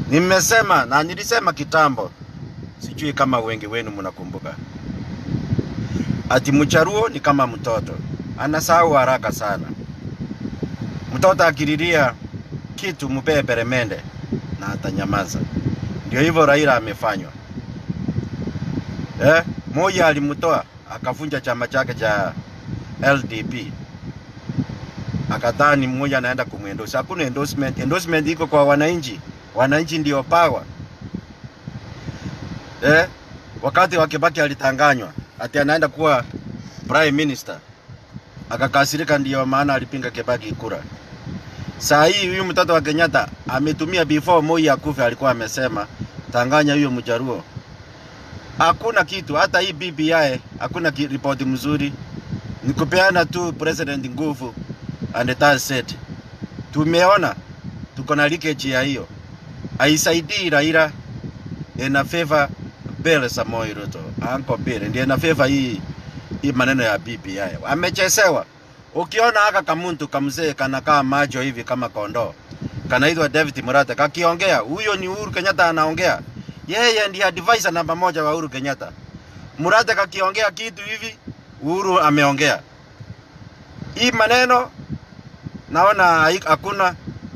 Nimesema na nilisema kitambo, sijui kama wengi wenu mnakumbuka, ati mcharuo ni kama mtoto, anasahau haraka sana. Mtoto akililia kitu mpee peremende na atanyamaza. Ndio hivyo Raila amefanywa. Eh, moja alimtoa akavunja chama chake cha LDP, akadhani mmoja anaenda kumwendorse. Hakuna endorsement. Endorsement iko kwa wananchi. Wananchi ndio power. Eh, wakati wa Kibaki alitanganywa ati anaenda kuwa prime minister, akakasirika, ndio maana alipinga Kibaki kura. Saa hii huyu mtoto wa Kenyatta ametumia before Moi akufe, alikuwa amesema tanganya huyo mjaruo. Hakuna kitu, hata hii BBI hakuna ki- ripoti mzuri, ni kupeana tu president nguvu and that's it. Tumeona tuko na leakage ya hiyo, haisaidii Raila, ina favor Bill Samoei Ruto, Uncle Bill ndiye ina favor hii hii maneno ya BBI. Amechesewa. Ukiona haka kamuntu kamzee kanakaa macho hivi kama kondoo, kanaitwa David Murata, kakiongea, huyo ni Uhuru Kenyatta anaongea. Yeye ndiye advisor namba moja wa Uhuru Kenyatta. Murata kakiongea kitu hivi, Uhuru ameongea. Hii maneno naona hai- hakuna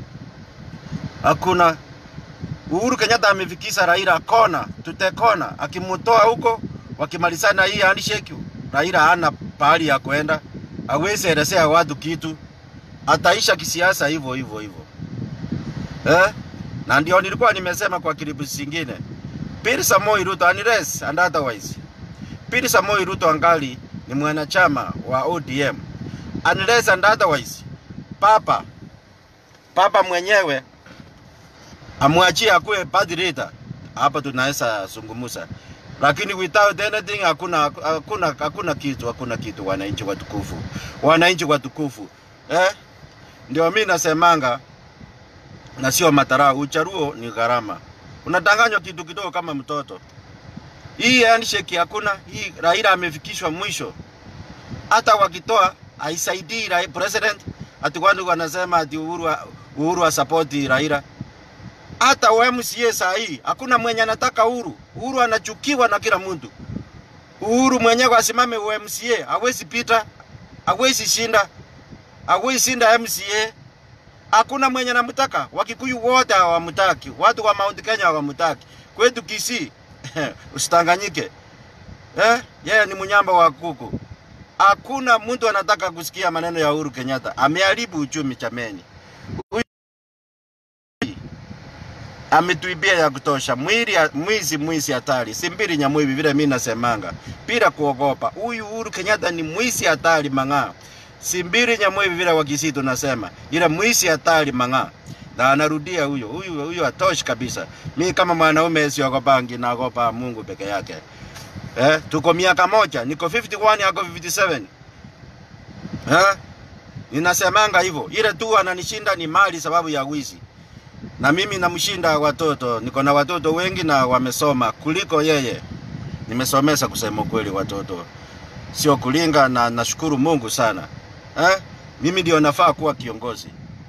hakuna Uhuru Kenyatta amefikisha Raila kona tutekona, akimutoa huko wakimalizana hii handshake, Raila hana pahali ya kwenda, hawezi elezea watu kitu, ataisha kisiasa hivyo hivyo hivyo eh? Na ndio nilikuwa nimesema kwa kilipu zingine, Pierre Samoei Ruto unless and otherwise, Pierre Samoei Ruto angali ni mwanachama wa ODM unless and otherwise, papa papa mwenyewe amwachie akuwe party leader, hapa tunaweza zungumza, lakini without anything hakuna hakuna hakuna kitu hakuna kitu. Wananchi watukufu, wananchi watukufu eh? Ndio mimi nasemanga na sio matarau. Ucharuo ni gharama, unadanganywa kitu kidogo kama mtoto. Hii handshake hakuna. Hii Raila amefikishwa mwisho, hata wakitoa haisaidii Rai- president. Ati watu wanasema ati Uhuru wa- Uhuru asapoti Raila hata wa MCA saa hii hakuna mwenye anataka Uhuru. Uhuru anachukiwa na kila mtu. Uhuru mwenyewe asimame wa MCA hawezi pita, hawezi shinda, hawezi shinda MCA. Hakuna mwenye anamtaka. Wakikuyu wote hawamtaki, watu wa Mount Kenya hawamtaki. Kwetu Kisii usitanganyike, eh, yeye ni mnyamba wa kuku. Hakuna mtu anataka kusikia maneno ya Uhuru Kenyatta. Ameharibu uchumi chameni. ametuibia ya kutosha. Mwili mwizi mwizi hatari, si mbili nyamwivi vile mimi nasemanga bila kuogopa. Huyu Uhuru Kenyatta ni mwizi hatari mang'aa, si mbili nyamwivi vile wakisi tunasema, ila mwizi hatari mang'aa na anarudia huyo huyu huyo atoshi kabisa. Mi kama mwanaume siogopangi, naogopa Mungu peke yake. Eh, tuko miaka moja, niko 51 yako 57 eh, ninasemanga hivyo, ile tu ananishinda ni mali sababu ya wizi na mimi namshinda watoto. Niko na watoto wengi na wamesoma kuliko yeye. Nimesomesha kusema kweli watoto, sio kulinga, na nashukuru Mungu sana eh? Mimi ndio nafaa kuwa kiongozi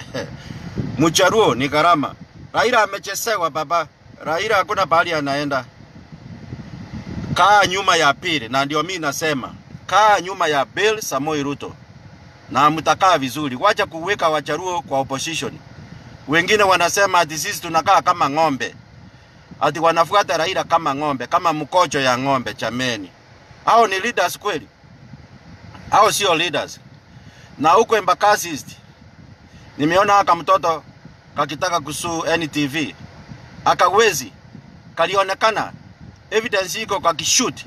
Mcharuo ni gharama. Raila amechesewa baba. Raila hakuna pahali anaenda. Kaa nyuma ya pili, na ndio mimi nasema kaa nyuma ya Bill Samoei Ruto na mtakaa vizuri. Wacha kuweka Wacharuo kwa opposition. Wengine wanasema ati sisi tunakaa kama ng'ombe, ati wanafuata Raila kama ng'ombe, kama mkocho ya ng'ombe. Chameni, hao ni leaders kweli? Hao sio leaders. Na huko Embakasi East nimeona aka mtoto kakitaka kusuu NTV akawezi, kalionekana evidence iko kakishoot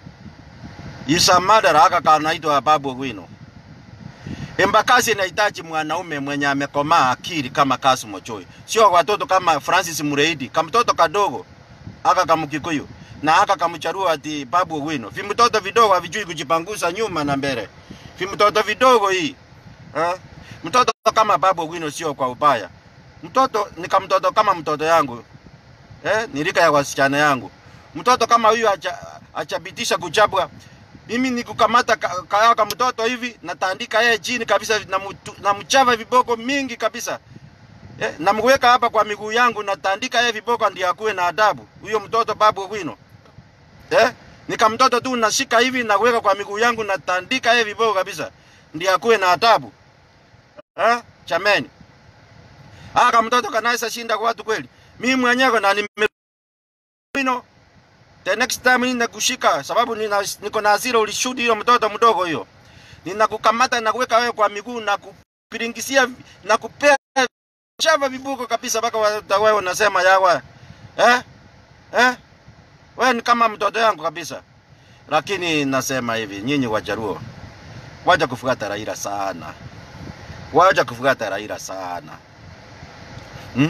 isa murder aka kanaitwa Babu Owino. Embakasi inahitaji mwanaume mwenye amekomaa akili kama Kassim Ochoi, sio watoto kama Francis Mureidi, kamtoto kadogo aka kamkikuyu na aka kamcharua ati Babu Owino. Vimtoto vidogo havijui kujipangusa nyuma na mbele, vimtoto vidogo hii eh? Mtoto kama Babu Owino sio kwa ubaya, mtoto ni kamtoto kama mtoto yangu eh? Ni rika ya wasichana yangu. Mtoto kama huyu acha achabitisha kuchabwa mimi nikukamata ka, ka, ka mtoto hivi natandika yeye chini kabisa na, mutu, na mchava viboko mingi kabisa Eh, namweka hapa kwa miguu yangu natandika yeye viboko ndio akuwe na adabu. Huyo mtoto babu Owino. Eh? Nika mtoto tu nashika hivi na kuweka kwa miguu yangu natandika yeye viboko kabisa. Ndio akuwe na adabu. Eh? Chameni. Aka mtoto kanaisa shinda kwa watu kweli. Mimi mwenyewe na nime Owino. The next time ninakushika sababu nina, niko na hasira ulishuti hiyo mtoto mdogo hiyo. Ninakukamata na kuweka wewe kwa miguu na kupiringisia na kupea chava vibuko kabisa mpaka wa- wewe unasema yawa eh? Eh? Wewe ni kama mtoto yangu kabisa. Lakini nasema hivi, nyinyi Wajaruo, wacha kufuata Raila sana, wacha kufuata Raila sana hmm?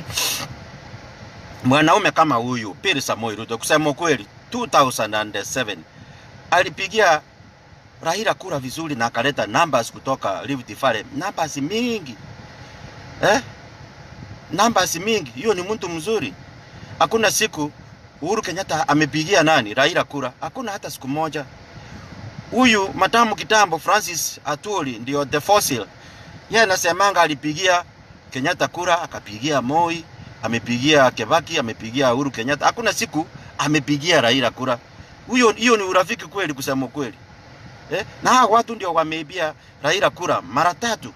Mwanaume kama huyu Pierre Samoei Ruto, kusema ukweli, 2007 alipigia Raila kura vizuri na akaleta numbers kutoka Rift Valley, numbers mingi eh? numbers mingi. Hiyo ni mtu mzuri. Hakuna siku Uhuru Kenyatta amepigia nani Raila kura, hakuna hata siku moja. Huyu matamu kitambo Francis Atwoli ndio the fossil, yeye anasemanga alipigia Kenyatta kura, akapigia Moi, amepigia Kebaki, amepigia Uhuru Kenyatta. Hakuna siku amepigia Raila kura. Huyo hiyo ni urafiki kweli, kusema kweli eh? Na hawa watu ndio wameibia Raila kura mara tatu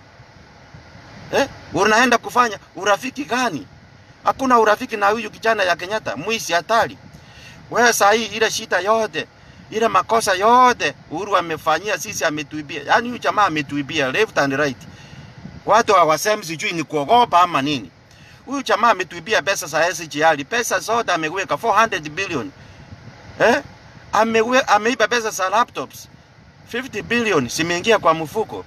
eh? Unaenda kufanya urafiki gani? Hakuna urafiki na huyu kijana ya Kenyatta, mwizi hatari. Wewe saa hii ile shida yote ile makosa yote Uhuru amefanyia sisi, ametuibia. Yaani huyu jamaa ametuibia left and right. Watu hawasemi sijui ni kuogopa ama nini. Huyu jamaa ametuibia pesa za SGR, pesa zote ameweka 400 billion. Eh? Amewe, ameiba pesa za laptops 50 billion zimeingia kwa mfuko.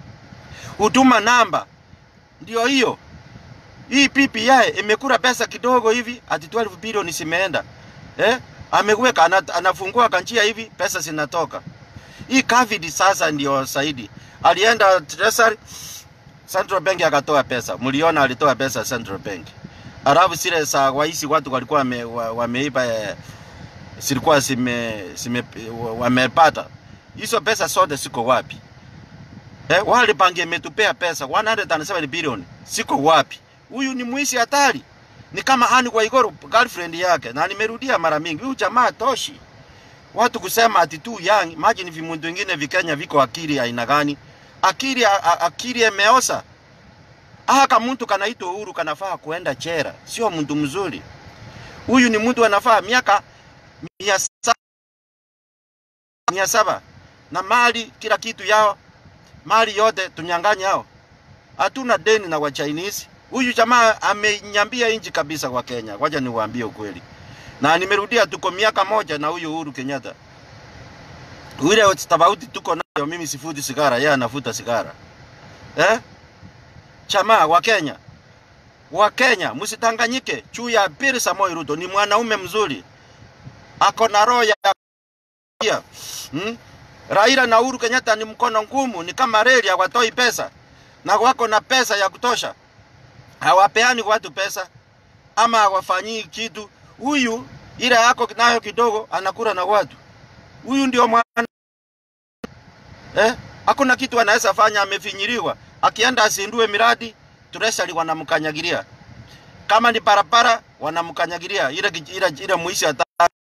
Huduma namba ndio hiyo. Hii PPI imekula pesa kidogo hivi, ati 12 bilioni zimeenda. Eh? Ameweka ana, anafungua kanjia hivi, pesa zinatoka. Hii COVID sasa ndio Saidi. Alienda Treasury Central Bank akatoa pesa. Mliona alitoa pesa Central Bank. Alafu zile za waisi watu walikuwa wame, wa- wameiba eh, zilikuwa zime, zime wamepata. Hizo pesa zote ziko wapi? Eh, wale bangi imetupea pesa 107 bilioni. Siko wapi? Huyu ni mwizi hatari. Ni kama Anne Waiguru girlfriend yake na nimerudia mara mingi. Huyu jamaa toshi. Watu kusema ati tu young, imagine vimundu vingine vikenya viko akili aina gani? Akili a- a- akili imeosa. Aka mtu kanaitwa Uhuru kanafaa kuenda chera, sio mtu mzuri. Huyu ni mtu anafaa miaka mia saba, mia saba na mali kila kitu yao mali yote tunyang'anya hao. Hatuna deni na wa Chinese. Huyu jamaa amenyambia inji kabisa kwa Kenya. Wacha niwaambie ukweli. Na nimerudia tuko miaka moja na huyu Uhuru Kenyatta. Ile tofauti tuko nayo, mimi sifuti sigara, yeye anafuta sigara. Eh? Chama wa Kenya. Wa Kenya msitanganyike juu ya Pierre Samoei Ruto ni mwanaume mzuri. Ako na roho ya ya. Hmm? Raila na Uhuru Kenyatta ni mkono ngumu, ni kama reli, hawatoi pesa na wako na pesa ya kutosha, hawapeani watu pesa ama hawafanyii kitu. Huyu ile yako nayo kidogo anakula na watu. Huyu ndio mwana eh, hakuna kitu anaweza fanya, amefinyiriwa. Akienda asindue miradi, treasury wanamkanyagilia. Kama ni barabara wanamkanyagilia, ile ile ile muisi ata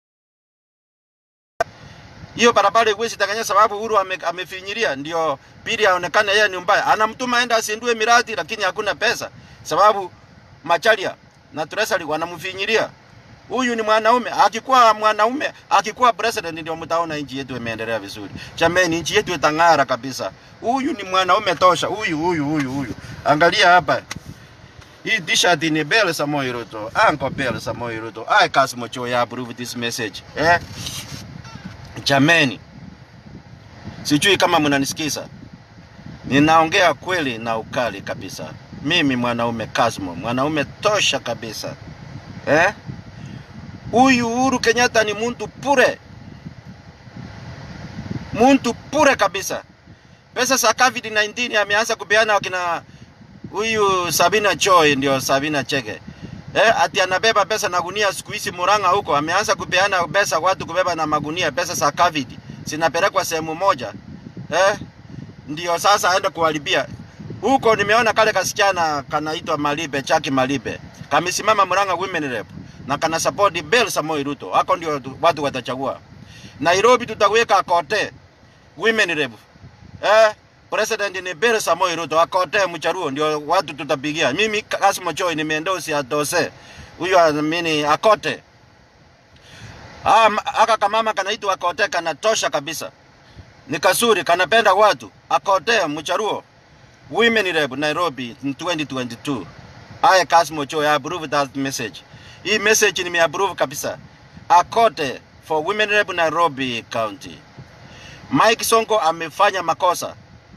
hiyo barabara iwezi takanya sababu Uhuru ame, amefinyiria ndio pili aonekane yeye ni mbaya. Anamtuma aenda asindue miradi lakini hakuna pesa sababu macharia na treasury wanamfinyiria. Huyu ni mwanaume, akikuwa mwanaume, akikuwa president ndio mtaona nchi yetu imeendelea vizuri. Chameni, nchi yetu itang'ara kabisa. Huyu ni mwanaume tosha. Huyu huyu huyu huyu. Angalia hapa. Hii t-shirt ni Bell Samoei Ruto. Uncle Bell Samoei Ruto. I Kasimo Choya approve this message. Eh? Jameni, sijui kama mnanisikiza. Ninaongea kweli na ukali kabisa. Mimi mwanaume Kasmo, mwanaume tosha kabisa. Eh? Huyu Uhuru Kenyatta ni muntu pure, muntu pure kabisa. Pesa za COVID-19 ameanza kupeana wakina huyu Sabina Choi, ndio Sabina Chege eh, ati anabeba pesa na gunia siku hizi Murang'a huko, ameanza kupeana pesa watu kubeba na magunia, pesa za COVID zinapelekwa sehemu moja eh, ndio sasa aende kuharibia huko nimeona kale kasichana kanaitwa Malibe, Chaki Malibe, kamesimama Murang'a Women Rep na kana support Bill Samoei Ruto. Hako ndio watu- watu watachagua. Nairobi tutaweka kote Women Rep. Eh, president ni Bill Samoei Ruto, akote mcharuo ndio watu tutapigia. Mimi Kasmo Choi nimeendorse atose. Huyo amini akote. Ah, m- aka kamama kanaitwa akote kanatosha kabisa. Ni kasuri kanapenda watu. Akote mcharuo. Women Rep Nairobi in 2022. I Kasmo Choi I approve that message. Hii message nimeapprove kabisa. Akote for Women Rep Nairobi County. Mike Sonko amefanya makosa.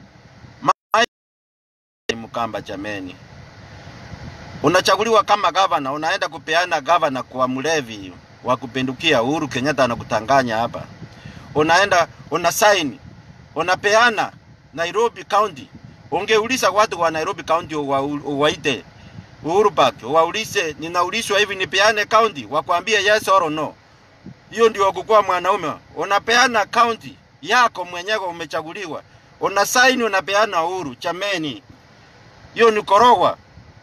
Mike Mkamba jameni. Unachaguliwa kama gavana, unaenda kupeana gavana kwa mlevi wa kupindukia. Uhuru Kenyatta anakutanganya hapa. Unaenda una sign, unapeana Nairobi County. Ungeuliza watu wa Nairobi County wa- waite Uhuru Park, waulize ninaulizwa hivi nipeane county, wakwambie yes or no. Hiyo ndio kukuwa mwanaume. Unapeana county yako mwenyewe umechaguliwa, una sign, unapeana uhuru. Chameni, hiyo ni korogwa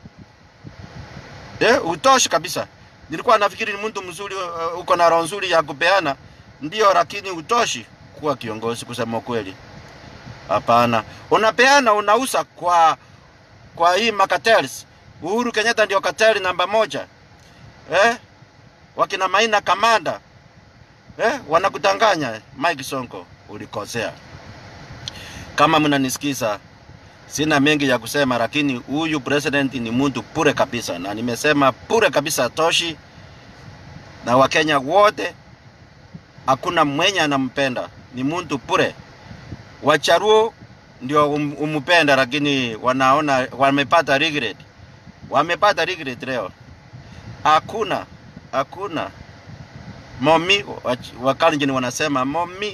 eh, utoshi kabisa. Nilikuwa nafikiri ni mtu mzuri, uh, uko na roho nzuri ya kupeana, ndio, lakini utoshi kuwa kiongozi, kusema ukweli. Hapana, unapeana unauza kwa kwa hii makatels. Uhuru Kenyatta ndio kateli namba moja eh? Wakina Maina Kamanda eh? Wanakutanganya. Mike Sonko, ulikosea. Kama mnanisikiza, sina mengi ya kusema, lakini huyu president ni mtu pure kabisa, na nimesema pure kabisa toshi, na Wakenya wote hakuna mwenye anampenda, ni mtu pure. Wacharuo ndio um, umpenda, lakini wanaona wamepata regret, wamepata regret leo. Hakuna, hakuna momi, wach- Wakalenjin wanasema momi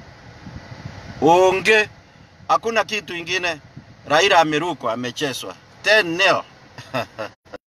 unge, hakuna kitu ingine. Raila amerukwa, amecheswa 10 nil